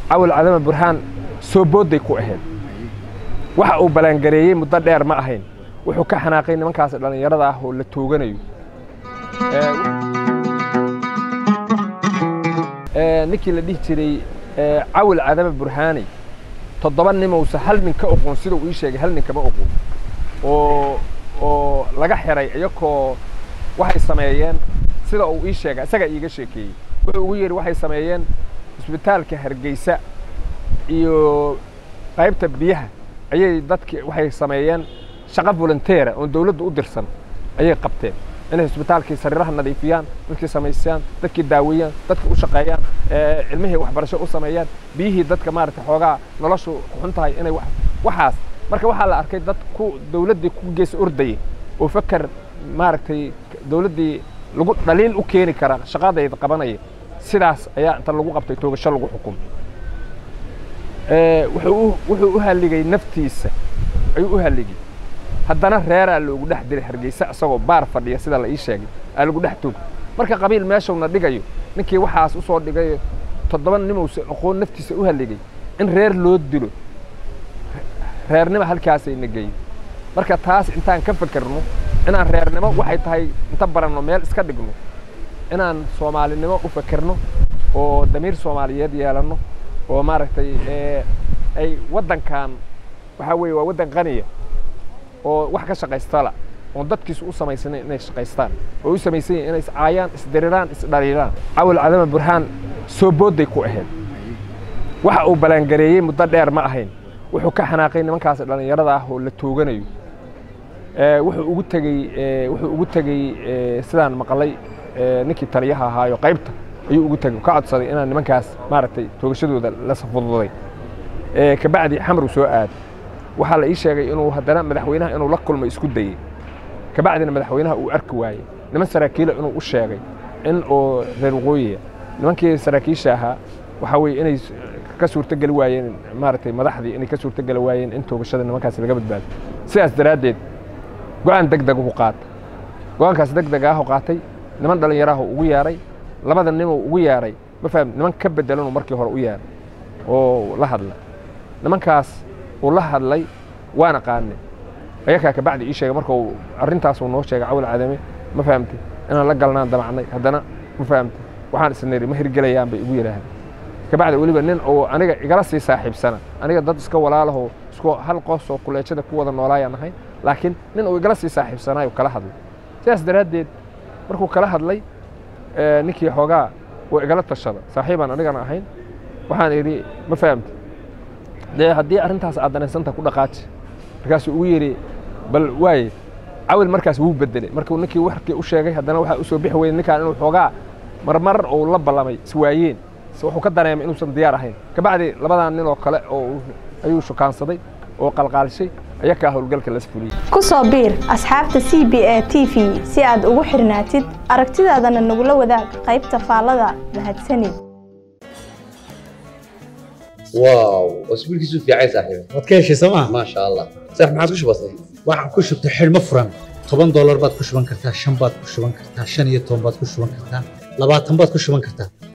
cawil cadama burhaan soo boodday ku ahayd waxa uu ballaangareeyey muddo dheer ma ahayn wuxuu ka xanaaqay nimankaas dhallinyarada ah oo la tooganayo ninkii la dhihi jiray cawil cadama burhaani toddoba nimowse hal nin ka oqoon sida uu ii sheegay hal nin kama oqoon oo oo laga xiray iyakoo waxay sameeyeen sida uu ii sheegay isagaa iiga sheekeeyey wuxuu ugu yidhi waxay sameeyeen isbitaalka hargeysa iyo qaybta biyaha ayay dadki waxay sameeyeen shaqo volunteera oon dawladdu u dirsan ayay qabteen inay isbitaalkii sariiraha nadiifiyaan dadkii samaystaan dadkii daaweeyaan dadkii u shaqeeyaan cilmihii waxbarasho u sameeyaan biyihii dadka maaragtay xoogaa noloshu xun tahay inay waxaas marka waxaa la arkay dad ku dawladdii ku gees ordayay oo fakar maaragtay dawladdii lagu dhaliil u keeni kara shaqadayda qabanaya sidaas ayaa inta lagu qabtay toogasho lagu xukumay wuxuu u halligay naftiisa ayuu u halligay haddana reeraa loogu dhex diray hargeysa isagoo baar fadhiya sida la ii sheegay aa lagu dhex toog marka qabiil meeshuna dhigayo ninkii waxaas u soo dhigay toddoba nimowse aqoon naftiisa u halligay in reer loo dilo reernimo halkaasayna geeyey marka taas intaan ka fekerno inaan reernimo waxay tahay inta baranno meel iska dhigno inaan soomaalinimo u fekerno oo damiir soomaaliyeed yeelanno oo maaragtay ay waddankan waxaa weeye waa waddan qaniya oo wax ka shaqaystala oon dadkiisu u samaysanin inay shaqaystaan oo u samaysan yihin inay iscaayaan isdiriraan isdhaliilaan cawil cadama burhaan soo boodday ku ahayd waxa uu ballaangareeyey muddo dheer ma ahayn wuxuu ka xanaaqay nimankaas dhallinyarada ah oo la tooganayo wuxuu ugu tegey wuxuu ugu tegey sidaan maqlay ninkii taliyaha ahaayo qaybta ayuu ugu tegey ka codsaday inaan nimankaas maaragtay toogashadooda la safududay kabacdi xamru soo aad waxaa la ii sheegay inuu haddana madaxweynaha inuu la kulmay isku dayey kabacdina madaxweynaha uu arki waayey niman saraakiila inuu u sheegay in oo reer waqooyiya nimankii saraakiisha ahaa waxaa weeye inay ka suurtogeli waayeen maaragtay madaxdii inay ka suurtogeli waayeen in toogashada nimankaasi laga badbaado sidaas daraaddeed go'aan deg deg uhu qaata go'aankaas deg deg ahu qaatay niman dhallinyaraha ugu yeeray labada nimuu ugu yeeray ma faham niman ka bedelanuu markii hore u yeeray oo la hadla nimankaas uu la hadlay waana qaanay ayakaa kabacdi ii sheegay marka uu arrintaasuu noo sheegay cawil cadame ma fahamtay inaan la galnaan damacnay haddana ma fahamtay waxaan isniri ma hirgelayaan bay igu yidhaahdeen kabacdi weliba nin oo aniga igala sii saaxiibsana aniga dad iska walaalahoo isku hal qoos oo kuleejada ku wada noolaayaan ahay laakiin nin uu igala sii saaxiibsanaayo kala hadlay sidaas daraaddeed markuu kala hadlay ninkii xoogaa oo igala tashada saaxiibaan anigana ahayn waxaan idhi ma fahamtay dee haddii arrintaas aad danaysanta ku dhaqaaji markaasuu ugu yidhi bal waaye cawil markaas wuu bedelay markuu ninkii warkii u sheegay haddana waxaa u soo bixi weyey ninkaan inuu xoogaa marmar uu la ballamay iswaayeen wuxuu ka dareemay inuusan diyaar ahayn kabacdi labadan nin oo kale oo ayuu shukaansaday oo qalqaalishay ayakaa howlgalka las fuliyey ku soo biir asxaabta c b a t v si aad ugu xirnaatid aragtidaadana nagula wadaag qaybta faallada mahadsanid واو اسبوع كيسو في عايز صاحبي waad ka heshay sooma ما شاء الله صح ما عادش بسيط waxaan ku shubtay xidhmo furan toban doolar baad ku shuban kartaa shan baad ku shuban kartaa shan iyo toban baad ku shuban kartaa labaatan baad ku shuban kartaa